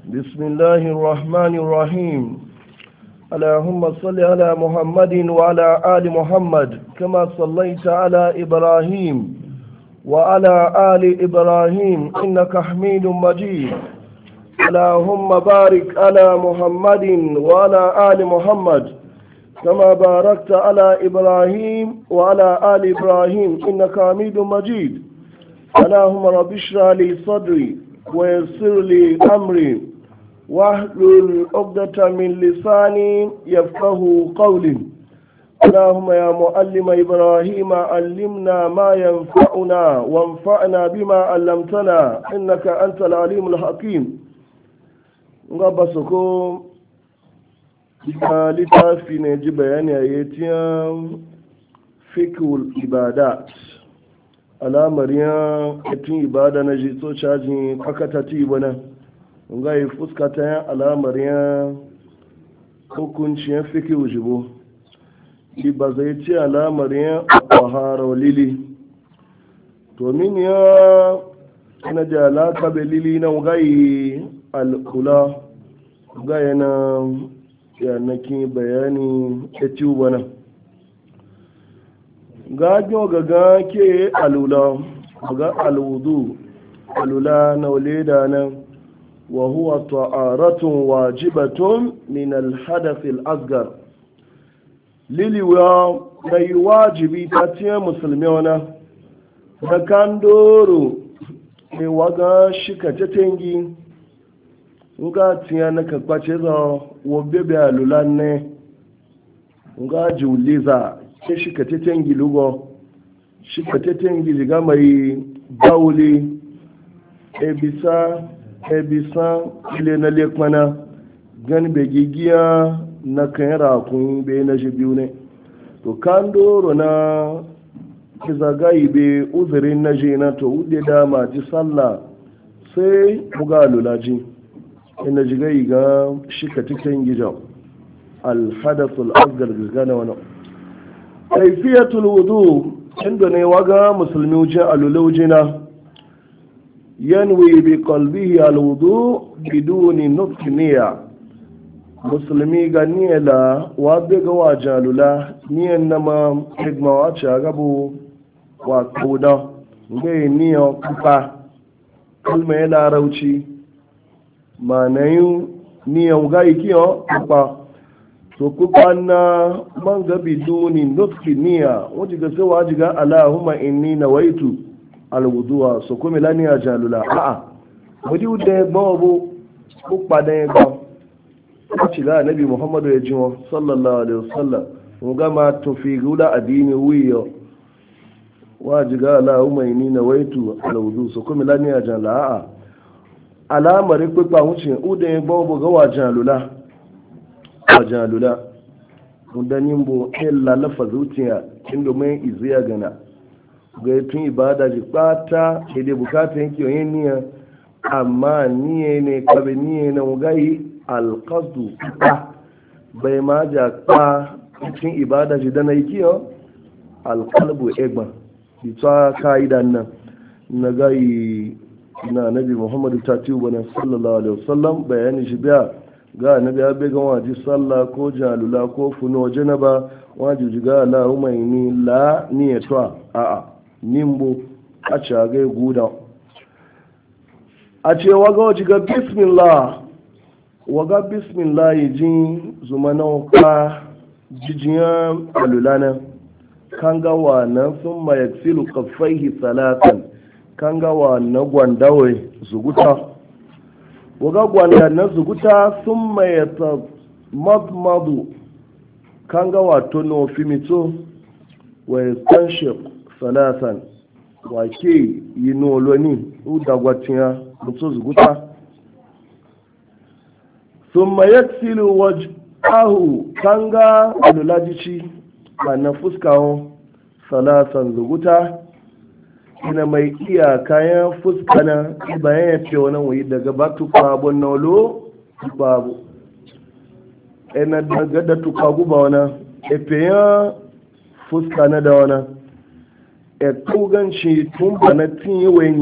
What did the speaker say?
بسم الله الرحمن الرحيم اللهم صل على محمد وعلى آل محمد كما صليت على إبراهيم وعلى آل إبراهيم إنك حميد مجيد اللهم بارك على محمد وعلى آل محمد كما باركت على إبراهيم وعلى آل إبراهيم إنك حميد مجيد اللهم رب اشرح لي صدري ويسر لي أمري واحلل عقدة من لساني يفقه قولي اللهم يا معلم إبراهيم علمنا ما ينفعنا وانفعنا بما علمتنا إنك أنت العليم الحكيم ngaba soko ita littafi ne ji bayani a yatiyan fikul ibadat alamar ya etin ibada na ji so cajin kakata ti bana nga yi fuskata ya alamar ya hukuncin fikul jibo ba zai ce alamar ya kwahara lili to min ya ina da alaka be lili na gayi al'ula gaya na yanakin bayani ya ci wani gajo gaga ke alula ga alwudu alula na waleda nan wa huwa ta'aratun wajibatun min alhadath al-asghar liliwa mai wajibi ta ce musulmi wana da kan doro mai waga shika ta tengi nga tiya na ka kwace za wo bebe alula ne nga jiuliza ke shi ka teten gilugo shi ka teten giliga mai bauli ebisa ebisa ile na lekmana gani be gigiya na kan rakun be na shi biyu ne to kan doro na kizagayi be uzurin na je na to ude da ma ji sallah sai muga lulaji ina jiga ga shika cikin gijan alhadasul asgar gana wani kaifiyatul wudu inda ne waga musulmi wuce alulaujina yanwi bi qalbihi alwudu biduni nutqi niyya musulmi ga niyala wa be ga wa jalula niyan nama hikma wa cha gabu wa kuda ngai niyo kupa kalma ya larauci manayin niyan ga ikiyo kupa to kupa na man gabi duni nutki niya wajen ga sai wajen ga allahumma inni nawaitu alwuduwa so kuma lani ya jalula a'a wadi wuda ya gbawa bu kupa da ya gbawa a ci ga nabi muhammadu ya jiwa sallallahu alaihi wasallam mu gama tofi gula addini wiyo wajen ga allahumma inni nawaitu alwudu so kuma lani ya jalula a'a alamar pípa wuce uda ya gbọ́ bọ̀ ga wajen alula wajen alula mudanin bo illa lafa zuciya inda mai iziya gana ga tun ibada ji kpata ede bukata yanki onye niya amma niye ne kabe niye na wugayi alkazu kpa bai ma ja kpa tun ibada ji dana yi kiyo alkalbu egba ita ka'idan nan na gayi na nabi muhammadu ta ci wani sallallahu alaihi wasallam bayani shi biya ga nabi ya bai gan waji sallah ko jalula ko funo janaba waji jiga la umaini la niyatwa a a nimbo a ci ga guda a ce waga waji ga bismillah waga bismillah jin zumana kwa jijiyan alulana kan ga wa nan sun mayaksilu kaffaihi salatan kangawa na gwandawai zuguta waga gwanda na zuguta sun mayata madmadu kangawa tono fimito wa tanshik salasan wake yi noloni udagwatiya mutu zuguta sun mayaksilu wajahu kanga alulajici a na fuskawon salasan zuguta ina mai iya kayan fuska na bayan ya ce wani wuyi daga ba tufa abun na olo babu ina daga da tufa guba wani efe ya fuska na da wani e tuganci tun ba na tin yi